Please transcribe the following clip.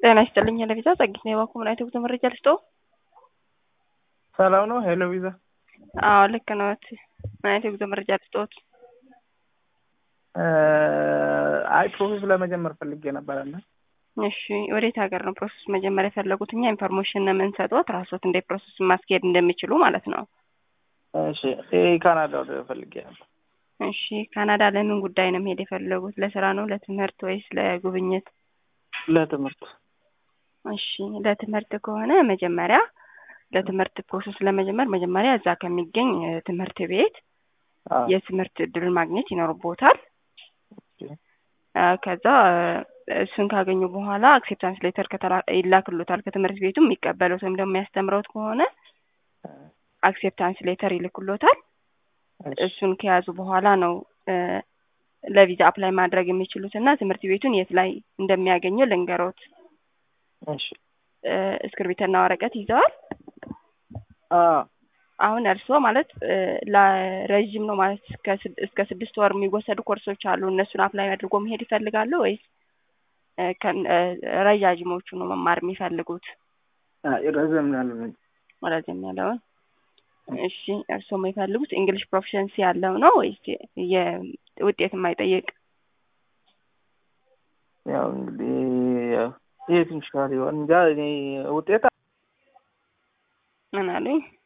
ጤና ይስጥልኝ ሄለቪዛ ጸጊት ነው የባኩ ምን አይነት የጉዞ መረጃ ልስጠው? ሰላም ነው ሄሎ ቪዛ? አዎ ልክ ነዎት። ምን አይነት የጉዞ መረጃ ልስጠዎት? አይ ፕሮሰስ ለመጀመር ፈልጌ ነበረና። እሺ ወዴት ሀገር ነው ፕሮሰስ መጀመር የፈለጉት? እኛ ኢንፎርሜሽን ነው የምንሰጥዎት ራስዎት እንዴት ፕሮሰስ ማስኬድ እንደሚችሉ ማለት ነው። እሺ ካናዳ ወደ ፈልጌ ነበር። እሺ ካናዳ ለምን ጉዳይ ነው መሄድ የፈለጉት? ለስራ ነው፣ ለትምህርት ወይስ ለጉብኝት? ለትምህርት። እሺ ለትምህርት ከሆነ መጀመሪያ ለትምህርት ፕሮሰስ ለመጀመር መጀመሪያ እዛ ከሚገኝ ትምህርት ቤት የትምህርት እድል ማግኘት ይኖርቦታል። ከዛ እሱን ካገኙ በኋላ አክሴፕታንስ ሌተር ይላክሎታል ከትምህርት ቤቱ የሚቀበሉት ወይም ደግሞ የሚያስተምረውት ከሆነ አክሴፕታንስ ሌተር ይልክሎታል። እሱን ከያዙ በኋላ ነው ለቪዛ አፕላይ ማድረግ የሚችሉት እና ትምህርት ቤቱን የት ላይ እንደሚያገኘው ልንገሮት። እስክርቢትና ወረቀት ይዘዋል? አሁን እርስዎ ማለት ለረዥም ነው ማለት እስከ ስድስት ወር የሚወሰዱ ኮርሶች አሉ። እነሱን አፕላይ አድርጎ መሄድ ይፈልጋሉ ወይስ ረዣዥሞቹ ነው መማር የሚፈልጉት? ረዘም ያለ ረዘም ያለውን። እሺ እርስዎ የሚፈልጉት እንግሊሽ ፕሮፊሸንሲ ያለው ነው ወይስ ውጤት የማይጠይቅ? ያው እንግዲህ የት ይሻል ይሆን እንጃ። እኔ ውጤት ምን አሉኝ?